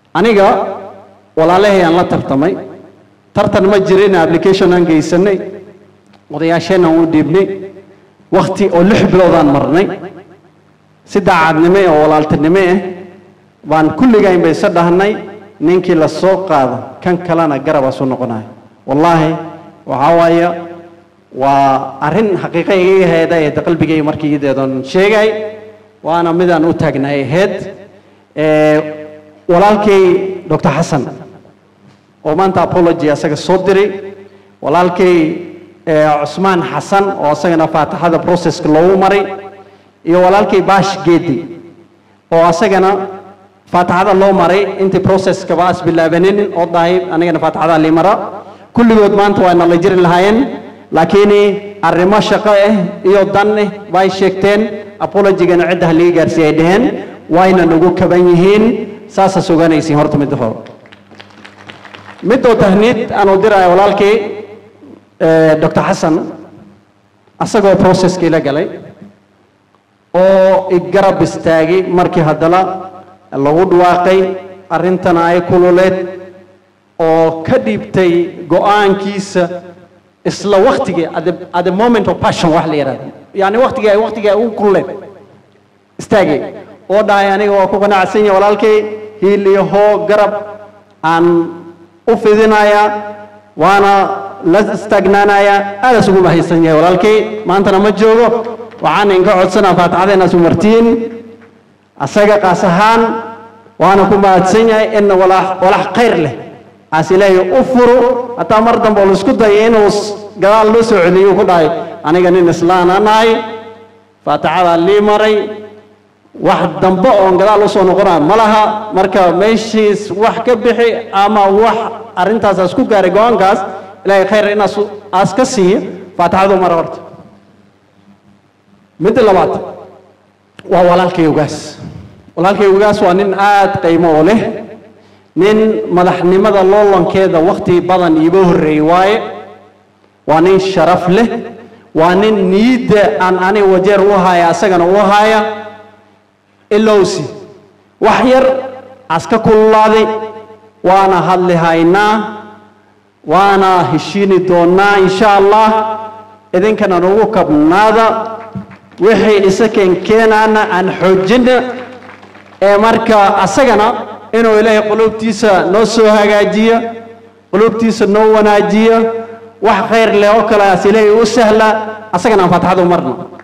aniga walaalahay aan la tartamay tartan ma jirin application aan geysanay odayaasheen aan u dhiibnay wakti oo lix biloodaan marnay si daacadnimo oo walaaltinimo ah baan kulligayn bay isa dhahnay ninkii la soo qaado kan kalena garabaasu noqonayo wallaahi waxaa waaye waa arrin xaqiiqa igaga heeda ee qalbigay markii ideedoon sheegay waana midaan u taagnay ahayd walaalkay dr xasan oo maanta apology asaga soo diray walaalkay cusmaan xasan oo asagana faataxada processka loogu maray iyo walaalkay baash geedi oo asagana faataxada loo maray intii processkaba as bilaabanin oo dhahay anigana faataxada lii mara kulligood maanta waa nala jiri lahaayeen laakiin arrimo shaqo ah iyo dan ah bay sheegteen apologygana cidda haliga gaarsiiya ay dhaheen wayna nagu kaban yihiin saasa suganaysiin horta midda hore midoo tahniid aan u diraayo walaalkii dr xasan asagoo processka ila galay oo igarab istaagay markii haddana lagu dhawaaqay arrintana ay kululeed oo ka dhiibtay go-aankiisa isla waktigii at the moment of passion wax la yidhahdo yani waktigii ay waktigii ay ugu kululeed istaagay oo dhahay aniga waa ku qanacsan yahay walaalkay hiil iyo hoo garab aan u fidinaya waana la istaagnaanaya aadaas ugu mahaysan yahay walaalkay maantana ma joogo waxaan inka codsanaa faataxada inaas u martiin asaga qaas ahaan waana ku mahadsan yahay in walax walax khayr leh aas ilaahay u furo hataa mar dambe oo laisku dayay inuu gadaal loo soo celiyo ku dhahay aniga nin islaana nahay faataxadaa lii maray wax dambe oon gadaal usoo noqonaa ma laha marka meeshiis wax ka bixi ama wax arrintaas aas ku gaaray go-aankaas ilaahay khayr inaas aas ka siiyo faataxadu mara horta midda labaad waa walaalkay ogaas walaalkay ogaas waa nin aad qiimo u leh nin madaxnimada loolankeeda wakti badan iiba horreeyey waaye waa nin sharaf leh waa nin niyadda aan ani wajeer u haya asagana u haya ilowsi wax yar aska kululaaday waana hadli haynaa waana heshiini doonaa insha allah idinkana nagu kabnaada wixii isakeen keenaana aan xoojina ee marka asagana inuu ilaahay qulubtiisa noo soo hagaajiya qulubtiisa noo wanaajiya wax khayr leh oo kale as ilaahay u sahla asagana aan faataxada u marno